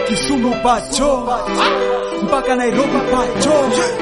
Kisumu pacho mpaka Nairobi pacho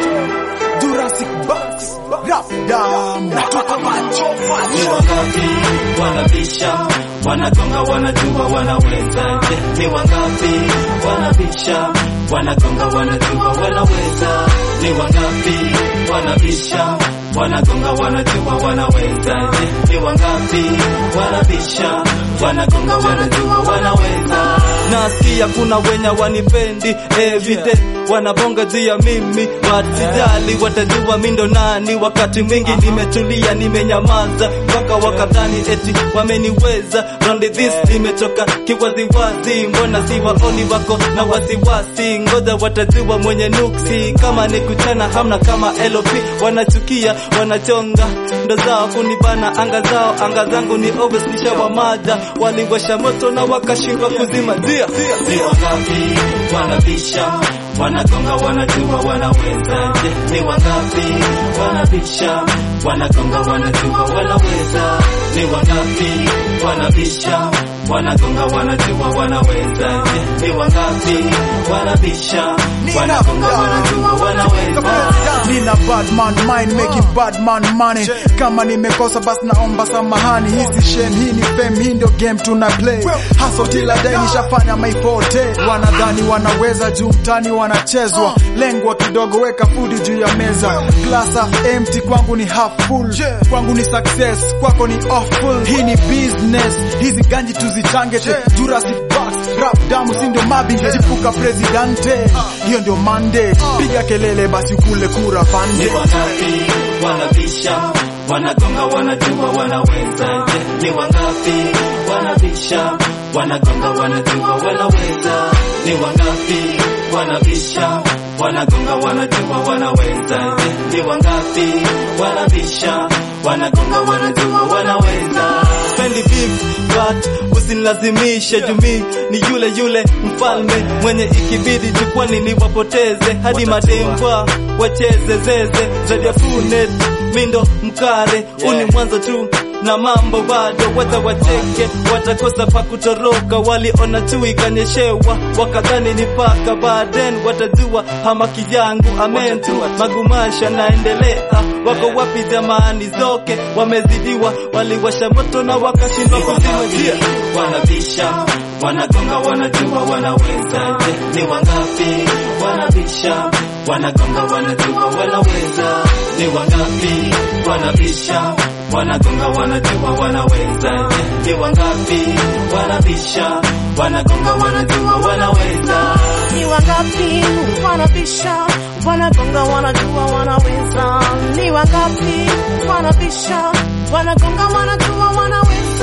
Jurassic Box Rap Dam Natoka pacho Ni wangapi wanabisha, wanagonga, wanajua, wanaweza. Je, ni wangapi wanabisha, wanagonga, wanajua, wanaweza? Ni wangapi wanabisha, wanagonga, wanajua, wanaweza? Je, ni wangapi wanabisha, wanagonga, wanajua, wanaweza? Nasikia kuna wenya wanipendi everyday wanabonga juu ya mimi, wasijali watajua mindo nani. Wakati mwingi nimetulia, nimenyamaza mpaka wakadhani eti wameniweza. Round this nimetoka kiwaziwazi, mbona si waoni wako na wasiwasi? Ngoja watajua mwenye nuksi, kama ni kuchana hamna kama LP. Wanachukia wanachonga ndo zao kunibana anga zao, anga zangu ni obvious, nishawamada waliwasha moto na wakashindwa kuzima dia. Ni wangapi wanabisha wanagonga wanajua wanaweza. Je, ni wangapi wanabisha wanagonga wanajua wanaweza? Ni wangapi wanabisha wanagonga wanajua wanaweza? Je, ni wangapi wanabisha wanagonga wanajua wanaweza? Nina bad man mind making bad man money. Kama nimekosa basi naomba samahani. Hizi shame, hii ni fame, hii ndio game tuna play. Hustle till I die, nishafanya my forte. Wanadhani wanaweza juu mtani wanachezwa. Lengwa kidogo, weka food juu ya meza. Glass half empty, kwangu ni half full. Kwangu ni success, kwako ni awful. Hii ni business, hizi ganji tuzichange te. Jurassic Box, rap damu, si ndio mabinge. Chipuka presidente, hiyo ndio mandate. Piga kelele basi ukule kura Ni pande. wangapi wanabisha, wanagonga, wanajua, wanaweza? Je, ni wangapi wanabisha, wanagonga, wanajua, wanaweza? Ni wangapi wanabisha, wanagonga, wanajua, wanaweza? Je, ni wangapi wanabisha, wanagonga, wanajua, wanaweza? Spendi beef but usinilazimishe jumi ni yule yule mfalme mwenye ikibidi jukwani niwapoteze hadi mademba wacheze zeze zaidi ya funet mindo mkare uni mwanzo tu na mambo bado wata wacheke watakosa pa kutoroka waliona tu ikanyeshewa wakadhani ni paka baden watajua hamaki yangu amen tu magumasha naendelea wako wapi jamani zoke wamezidiwa waliwasha moto na wakashindwa kuzima njia wanabisha wanagonga wanajua wanaweza Je, ni wangapi wanabisha wanagonga wanajua wanaweza ni wangapi wanabisha wanagonga wanajua wanaweza Je, ni wangapi wanabisha wanagonga wanajua wanaweza Ni wangapi wanabisha, wanagonga, wanajua wanaweza? Ni wangapi wanabisha, wanagonga, wanajua wanaweza?